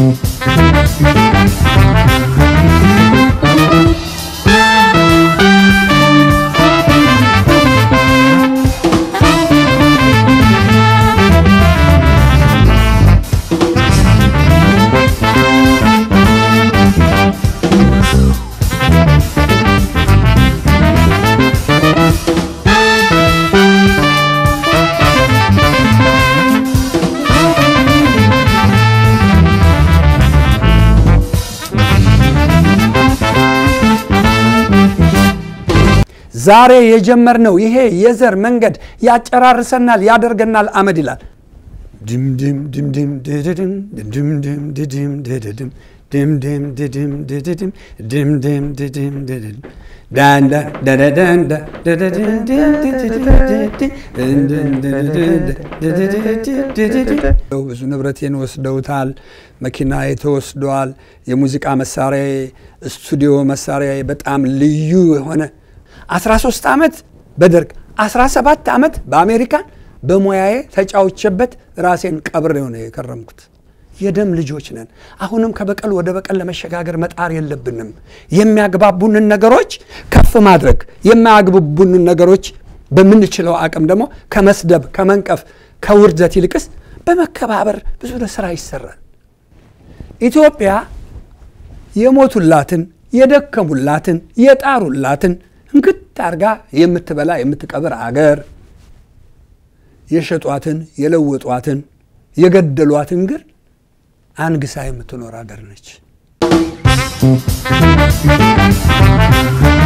ዛሬ የጀመርነው ይሄ የዘር መንገድ ያጨራርሰናል፣ ያደርገናል አመድ ይላል። ድምድም ድምድም ድድድም ድምድም ድድም ድድድም ድምድም ድድም ድድድም ድምድም ድድም ድድድም ዳንዳ ዳዳዳንዳ ብዙ ንብረቴን ወስደውታል። መኪናዬ ተወስደዋል። የሙዚቃ መሳሪያዬ፣ ስቱዲዮ መሳሪያዬ በጣም ልዩ የሆነ 13 ዓመት በደርግ 17 ዓመት በአሜሪካን በሙያዬ ተጫውቼበት ራሴን ቀብሬ ነው የከረምኩት። የደም ልጆች ነን። አሁንም ከበቀል ወደ በቀል ለመሸጋገር መጣር የለብንም። የሚያግባቡንን ነገሮች ከፍ ማድረግ፣ የማያግባቡንን ነገሮች በምንችለው አቅም ደግሞ ከመስደብ፣ ከመንቀፍ፣ ከውርደት ይልቅስ በመከባበር ብዙ ስራ ይሰራል። ኢትዮጵያ የሞቱላትን፣ የደከሙላትን፣ የጣሩላትን እንክት አርጋ የምትበላ የምትቀብር አገር የሸጧትን የለወጧትን የገደሏትን ግን አንግሳ የምትኖር አገር ነች።